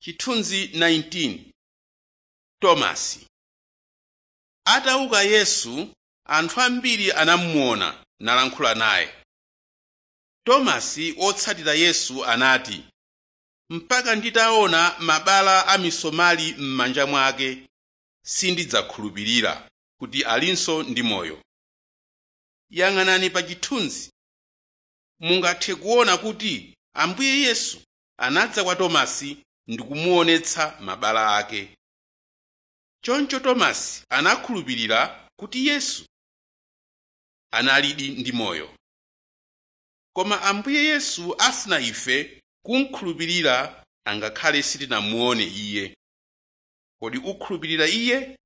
Chithunzi 19 Tomasi Atauka Yesu, anthu ambiri anamuona nalankhula naye. Tomasi wotsatira Yesu anati, “Mpaka nditaona mabala a misomali m'manja mwake, sindidzakhulupirira kuti alinso ndi moyo.” Yang'anani pa chithunzi. Mungathe kuona kuti Ambuye Yesu anadza kwa Tomasi ndi kumuonetsa mabala ake. Choncho Tomasi anakhulupirira kuti Yesu analidi ndi moyo. Koma Ambuye Yesu afuna ife kumukhulupirira angakhale sitinamuone Iye. Kodi ukhulupirira Iye?